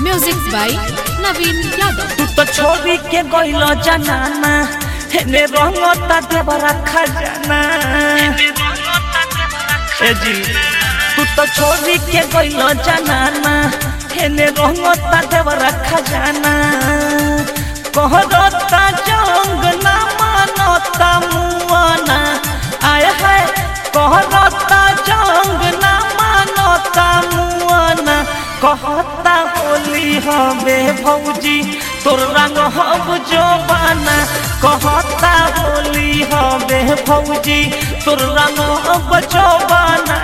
Music by Naveen Yadav. तू तो छोड़ी के गइल जनाना हेने रंगता देवरा खजाना ए जी तू तो छोड़ी के गइल जनाना हेने रंगता देवरा खजाना कहरता जंग ना मानता मुआना आय है कहरता जंग ना मानता मुआना कहता होली हवे भौजी तोर रंग हब जोबाना कहता होली हवे भौजी तोर रंग हब जोबाना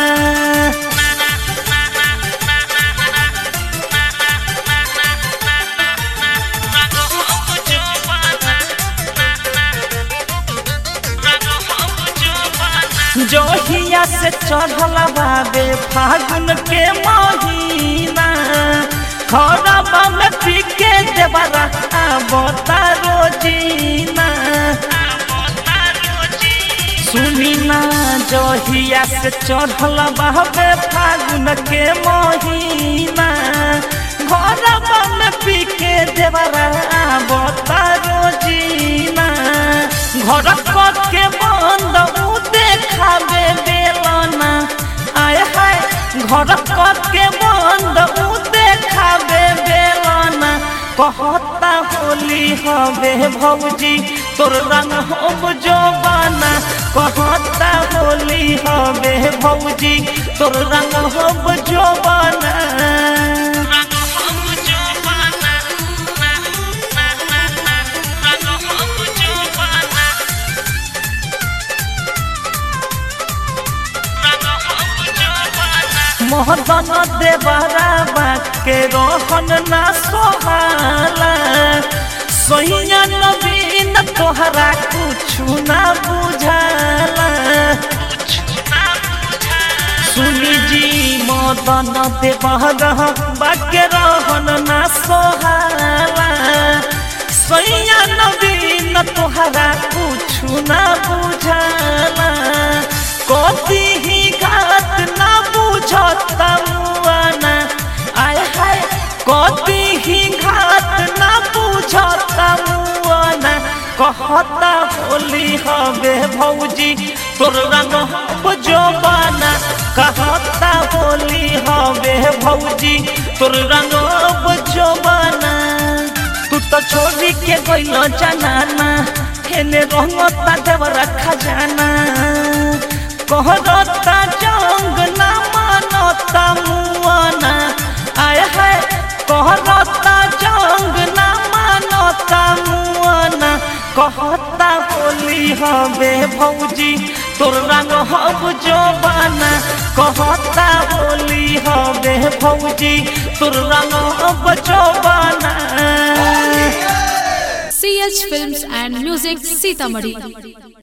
जोहिया से चढ़ल बाबे फागुन के महीना खरबा में पी के देवरा आबता रोजीना सुनी ना जोहिया से चढ़ल बाबे फागुन के महीना खरबा में पी के देवरा आबता रोजीना घर के बंद उ देखाबे बेलना आय हाय घर के बंद उ देखाबे बेलना कहता होली हवे भौजी तोर रंग हम जोबाना कहता होली हवे भौजी तोर रंग हम जोबाना मोहदन देवरा बाके रोहन ना सोहाला सोहिया नवीन तोहरा कुछु ना बुझाला सुनी जी मदन देवरा बाके रोहन ना सोहाला सोहिया नवीन तोहरा कुछु ना बुझाला कति ही घात ना बुझता मुआना आय हाय कति ही घात ना बुझता मुआना कहता होली हवे भौजी तोर रंग हम जोबाना कहता होली हवे भौजी तोर रंग हम जोबाना तू तो छोड़ी के गइल जनाना हेने रंगता देवरा खजाना कहरता जंग ना मानता मुआना आय है कहरता जंग ना मानता मुआना कहता होली हवे भौजी तोर रंग हब जोबाना कहता होली हवे भौजी तोर रंग हब जोबाना CH Films and Music Sitamarhi.